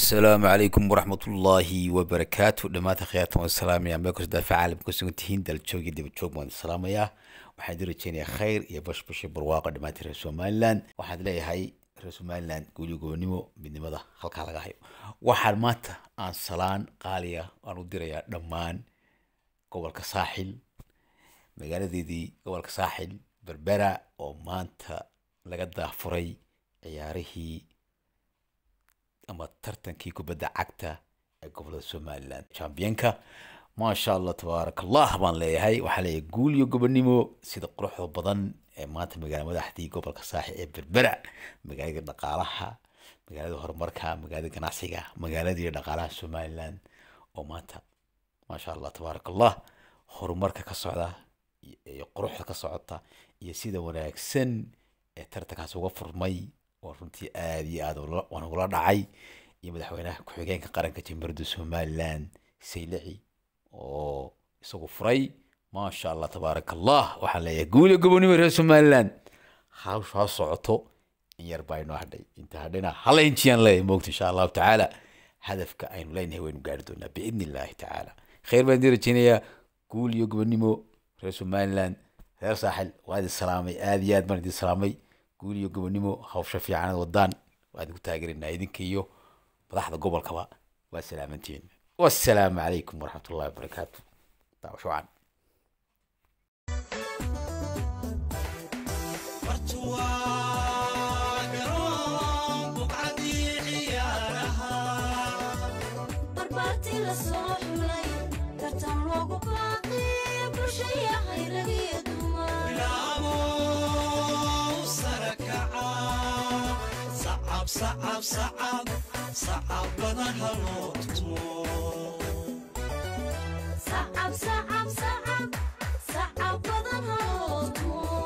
asalaamu calaykum waraxmatullaahi wabarakaatu dhammaanta khiyaartan waan salaamaya meel kasta daafaca caalamka kusugan tihiin daljoog iyo dabajoog baan salaamayaa waxaan idin rajeynayaa khayr iyo bashbash iyo barwaaqo dhammaantiin reer somaliland waxaan leeyahay reer somaliland guulyo gobonimo midnimada halkaa laga hayo waxaan maanta aan salaan qaaliya aan u dirayaa dhammaan gobolka saaxil magaaladeedii gobolka saaxil berbera oo maanta laga daafuray ciyaarihii ama tartankii kubadda cagta ee gobolada somaliland championka maasha allah tabaaraka allah baan leeyahay waxaa leeyahay guul iyo gobonimo sida quruxda badan ee maanta magaala madaxdii gobolka saaxi ee berbera magaalada dhaqaalaha magaalada horumarka magaalada ganacsiga magaaladii dhaqaalaha somaliland oo maanta maasha allah tabaaraka allah horumarka ka socda iyo quruxda ka socota iyo sida wanaagsan ee tartankaas uga furmay oo runtii aada iyo aada waan ugula dhacay iyo madaxweynaha ku-xigeenka qaranka jamhuuriyadda somaliland saylici oo isagu furay maasha allah tabaaraka allah waxaan leeyahay guuliyo gobonimo reer somaliland hawshu ha socoto in yar baa inoo hadhay inta hadhayna hala injiyaan leeyahay moogta insha allahu tacaala hadafka aynu leenahay waynu gaari doonaa biidni illaahi tacaala khayr baan idin rajeynayaa guul iyo gobonimo reer somaliland reer saaxil waa idin salaamay aada iyo aad baan idin salaamay guul iyo gobonimo hawsha fiicanad wadaan waa idinku taageerinaa idinka iyo madaxda gobolkaba waa salaamantiin wassalaamu calaykum waraxmat ullahi wabarakaatu daawasho wacan barbaartii la soo xulay tartan loogu baaqay bulshaya khayragiyo dumar sacab sacab sacab sacab badan haloo tumo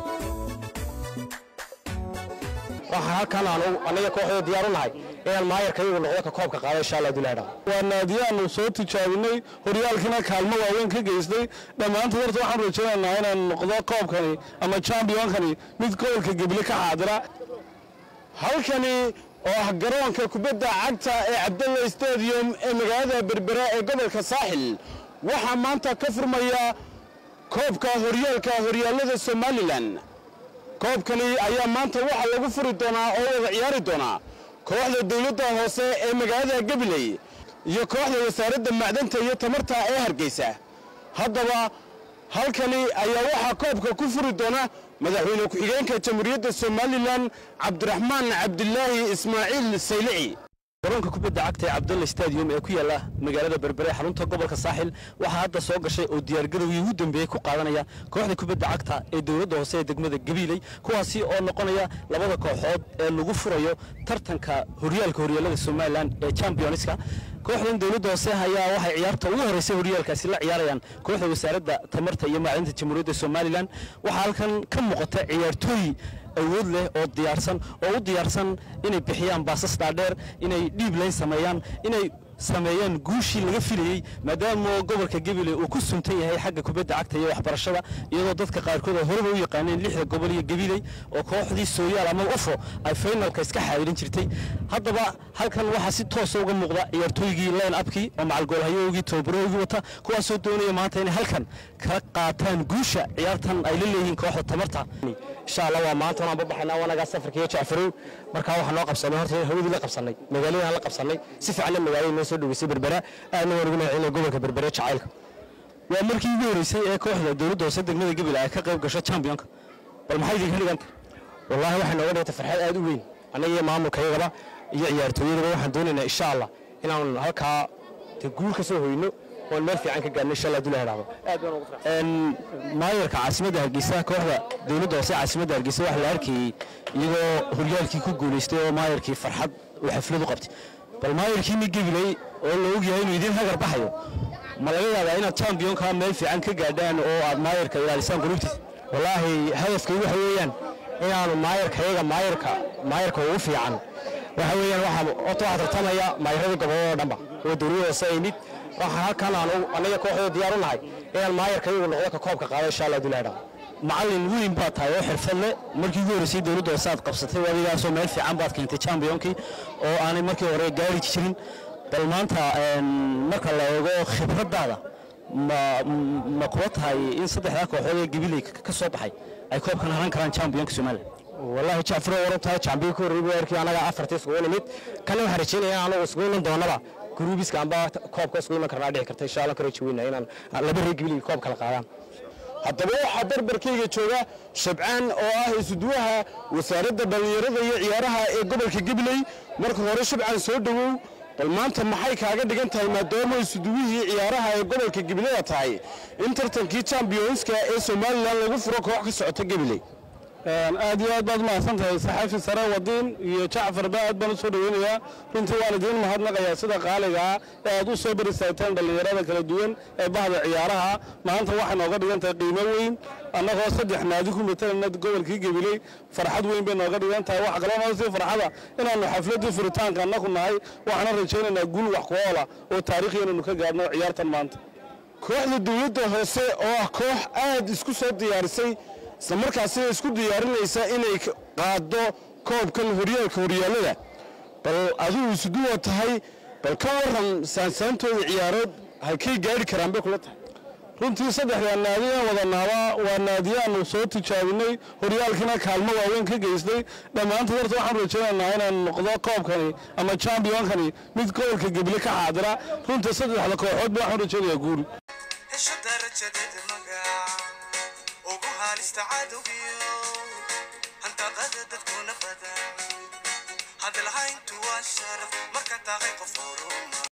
waxaan halkan aan anaga kooxda diyaar u nahay inaan maayarka iyagu noqdo ka koobka qaado insha allah duleedha waa naadiyaanu soo tijaabinay horyaalkiina kaalmo waaweyn ka geystay dhammaantood horta waxaan rajaynaynaa inaan noqdo koobkani ama championkani mid gobolka geble ka xaadira halkani oo ah garoonka kubadda cagta ee cabdalla stadium ee magaalada berbera ee gobolka saaxil waxaa maanta ka furmaya koobka horyaalka horyaalada somalilan koobkani ayaa maanta waxaa lagu furi doonaa oo wada ciyaari doonaa kooxda dawladda hoose ee magaalada gabiley iyo kooxda wasaaradda macdanta iyo tamarta ee hargeysa haddaba halkani ayaa waxaa koobka ku furi doona madaxweyne ku-xigeenka jamhuuriyadda somalilan cabdiraxmaan cabdilaahi ismaaciil saylici garoonka kubadda cagta ee cabdalla stadium ee ku yaala magaalada berbere xarunta gobolka saaxil waxaa hadda soo gashay oo diyaargarowgii ugu dambeeyey ku qaadanaya kooxda kubadda cagta ee dowladda hoose ee degmada gabiiley kuwaasi oo noqonaya labada kooxood ee lagu furayo tartanka horyaalka horyaalada somalilan ee championska kooxdan dowladda hoose ayaa waxay ciyaarta ugu horeysay horyaalkaasi la ciyaarayaan kooxda wasaaradda tamarta iyo macdinta jamhuuriyadda somalilan waxaa halkan ka muuqata ciyaartooy awood leh oo diyaarsan oo u diyaarsan inay bixiyaan baasas dhaadheer inay dhiib layn sameeyaan inay sameeyaan guushii laga filayey maadaama gobolka gabiley uu ku suntan yahay xagga kubadda cagta iyo waxbarashada iyadoo dadka qaarkood ay horeba u yaqaaneen lixda gobol iyo gabiley oo kooxdii sooyaal ama ufo ay finalka iska xaadirin jirtay haddaba halkan waxaa si toosa uga muuqda ciyaartooygii line upkii oo macalgoolhayoogii tobabaroogii wata kuwaasoo doonaya maanta inay halkan ka qaataan guusha ciyaartan ay la leeyihiin kooxda tamarta insha allah waa maanta waan babaxaynaa wanagaa safarka iyo jacfarow markaa waxaa noo qabsanay horta hawadii la qabsanay magaaladaan la qabsanay si fiicanna magaalada noo soo dhaweysay berbera aadna waan ugu mahadcelinay gobolka berbere jacaylka waa markii ugu horeysay ee kooxda dowladda hoose degmada gabil ay ka qayb gasho championka bal maxay idinka dhiganta wallaahi waxay nooga dhigantay farxad aad u weyn annaga iyo maamulkayagaba iyo ciyaartooyadaba waxaan doonaynaa insha allah inaan halkaa de guul ka soo hoyno oon meel fiican ka gaarno insha allah dula helaado aad baan ugu farxay maayarka caasimadda hargeysa kooxda dowladda hoose caasimadda hargeysa waxaa la arkayey iyagoo horyaalkii ku guulaystay oo maayarkii farxad uu xaflad u qabtay bal maayarkiini gabiley oo la ogyahay inuu idiin hagar baxayo ma laga yaabaa inaad championka meel fiican ka gaadhaan oo aad maayarka ilaalisaan qulubtiisa wallaahi hadafkay waxa weeyaan inaanu maayarkayaga maayarka maayarka ugu fiican waxa weeyaan waxa horta waxaa tartamaya maayarada gobolada oo dhanba oo dowladda hoose ay mid waxaan halkan aan anaga kooxda diyaar u nahay inaan maayarka iyagu noqdo ka koobka qaado insha allah duleedha macallin weyn baad tahay oo xirfad leh markii ugu horreysay dowladda hoose aad qabsatay adigaasoo meel fiican baad keentay championkii oo aanay markii hore gaari jirin bal maanta een, marka la eego khibraddaada ma ma kuwa tahay in saddexdaa kooxood ee gabiley ka ka soo baxay ay koobkan haran karaan championka somalilan والله جعفر ورنتها جامبي كو ريبيركي anaga afartii isku nimid kana waxaan rajeynayaa anagu isku iman doonaba gruubiska amba koobka isku iman karnaa dhici karta insha Allah ka rajeyna inaan laba reegbil koob kala qaadaan haddaba waxaa darbarkayga jooga shabcaan oo ah isuduwaha wasaaradda dhallinyarada iyo ciyaaraha ee gobolka gabiley marka hore shabcaan soo dhowow bal maanta maxay kaaga dhigan tahay maadaama isuduwihii ciyaaraha ee gobolka gabileyda tahay in tartankii championska ee somalilan lagu furo koox ka socota gabiley aad iyo aad baad mahadsan tahay saxaafi sare wadiin iyo jacfarba aad baan u soo dhoweynayaa runtii waan idiin mahadnaqayaa sida qaaliga ah ee aad u soo berisaagteen dhallinyarada kala duwan ee bahda ciyaaraha maanta waxay nooga dhigan tahay qiimo weyn annagoo saddex naadi ku matalayna gobolkii gabiley farxad weyn bay nooga dhigan tahay waxa kaloo noo sii farxada inaannu xafladdii furitaanka annagu nahay waxaana rajaynaynaa guul wax ku oola oo taariikhi inaynu ka gaarno ciyaartan maanta kooxda dowladda hoose oo ah koox aad isku soo diyaarisay isla markaasina isku diyaarinaysa inay k- qaaddo koobkan horyaalka horyaallada bal adigu isuduwa tahay bal ka waran saansaantooda ciyaarood halkay gaari karaan bay kula tahay runtii saddexdaa naadi aan wadanaaba waa naadiyaanu soo tijaabinay horyaalkiina kaalmo waaweyn ka geystay dhammaantood horta waxaan rajaynaynaa inaan noqdo koobkani ama championkani mid gobolka gebile ka xaadira runtii saddexda kooxoodba waxaan rajaynayaa guul hesho darajadeeda magac ugu haalista cadowgiyo hantaqada dadkuna badan hadalhayntu waa sharaf marka tahay qof horuma